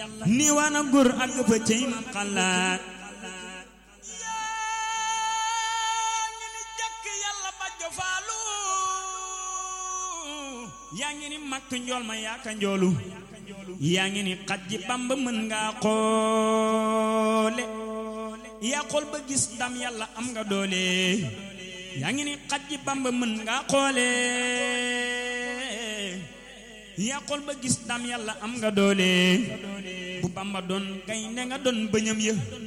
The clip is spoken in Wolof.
ni waana góor ak fa cey ma xalaat yaa ngi ni makk njool ma yaaka njoolu yaa ngi ni xaj ji bamba mën ngaa xoole yaa xool ba gis dam yàlla am nga doole yaa ngi ni xaj ji bamba mën ngaa xoole yaa xool ba gis dam yàlla am nga doole bu bamba doon gaynde nga doon bëñam ya